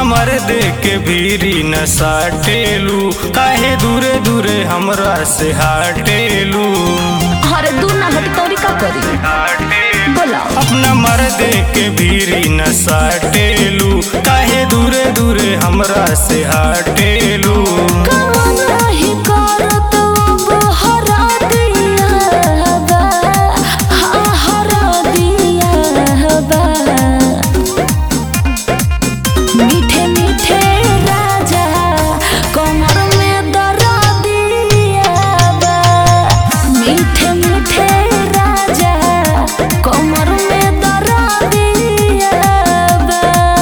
मर्द के भीरी न साटेलू काहे दूरे दूरे हमरा से हाटेलू अरे दूर ना हट तोरी का करी बोला अपना मर्द के भीरी न साटेलू काहे दूरे दूरे हमरा से हाटेलू कवन नहीं करत अब हरा दिया बा हाँ हरा दिया बा मीठे मीठे राजा कमर में दरा दिया बा मीठे मीठे राजा कमर में दरा दिया बा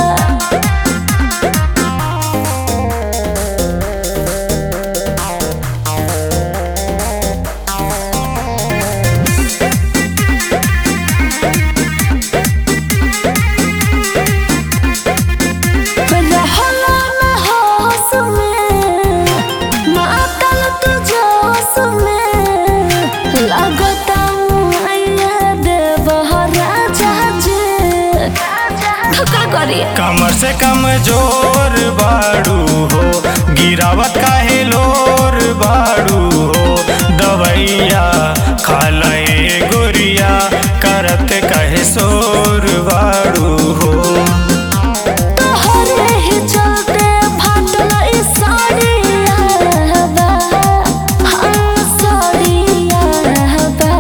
रहला न होश में मातल तू जोश में लगता मुआइया देव राजा जे धक्का करी कमर से कम जोर बाड़ू हो गिरावत काहे लोर बाड़ू हो दवैया खाला ए गोरिया करत कहे सोर बाड़ू हो तोहरे ही चलते फाटल ई साड़िया बा हाँ साड़िया बा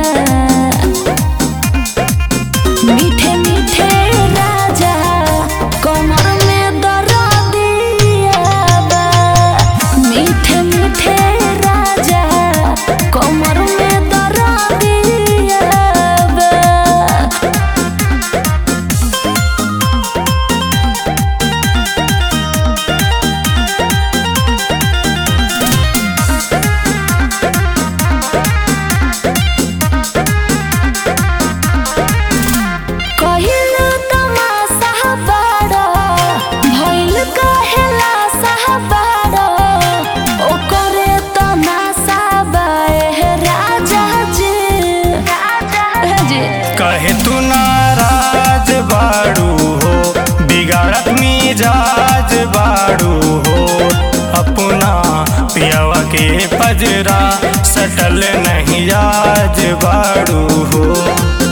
मीठे मीठे राजा कमर में दरा दिया बा मीठे मीठे राजा कमर में दरा दिया बा कहिल तमाशा बाड़ा भइल कहेला साहबाड़ा ओकरे तमाशा बाए राजा जी राजा जी कहे तू नाराज बाड़ू हो बिगाड़त मिजाज बाड़ू हो अपना पियावा के पजरा सटल नहीं आज बाड़ू हो